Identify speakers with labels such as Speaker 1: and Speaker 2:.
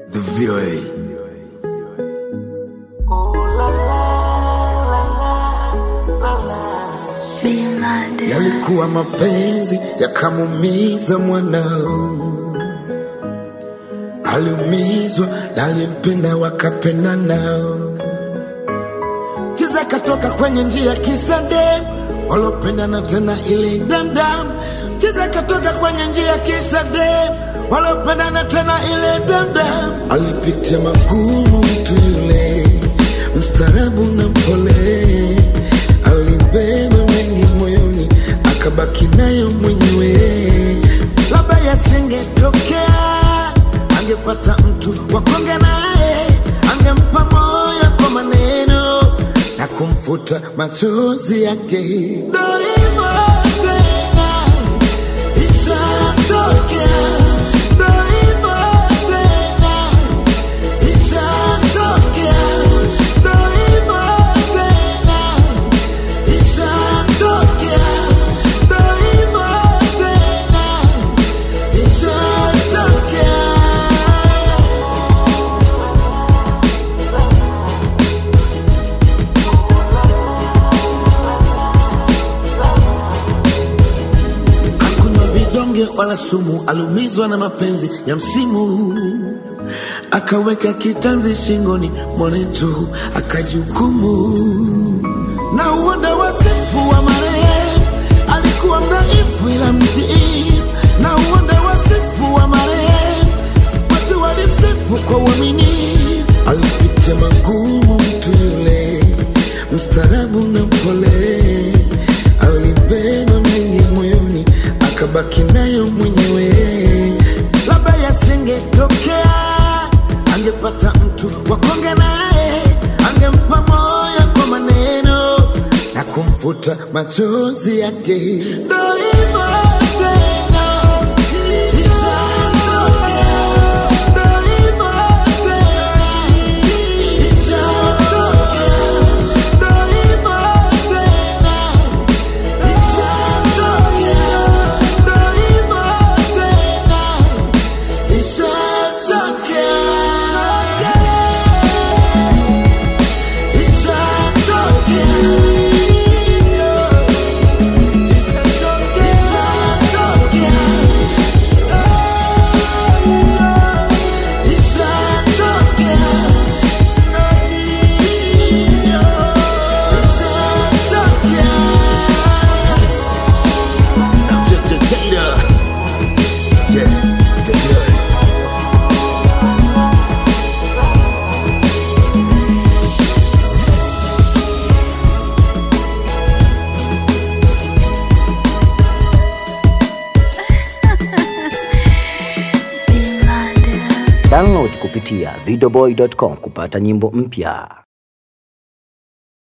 Speaker 1: The VOA. Yalikuwa mapenzi yakamumiza mwanao, aliumizwa na alimpenda wakapenda nao. Chiza katoka kwenye njia kisa dem walopendana tena ile damdam. Chiza katoka kwenye njia kisa dem walopendana tena ile damdam. Alipitia magumu mtu yule, mstaarabu na mpole, alibeba mengi moyoni, akabaki nayo mwenyewe. Labda yasingetokea, angepata mtu wa kuongea naye, angempa moyo kwa maneno na kumfuta machozi yake. Ndo hivyo tena, ishatokea. Ndo hivyo tena, ishatokea. Ndo hivyo tena, ishatokea. Ndo hivyo tena, ishatokea. Hakunywa vidonge wala sumu, aliumizwa na mapenzi ya msimu, akaweka kitanzi shingoni mwanetu, akajihukumu na uonda wasifu wa marehemu. Alikuwa mdhaifu ila mtii, na uonda wasifu wa marehemu. Watu walimsifu kwa uaminifu, alipitia magumu mtu yule, mstaarabu na mpole, alibeba mengi moyoni, akabaki nayo mwenyewe. Labda yasingetokea, angepata mtu wa kuongea naye, angempa moyo kwa maneno na kumfuta machozi yake. Ndo hivyo tena, ishatokea. Ndo hivyo tena, ishatokea. Ndo hivyo tena, ishatokea. Ndo hivyo tena, Yeah, yeah, yeah.
Speaker 2: Download kupitia videoboy.com kupata nyimbo mpya.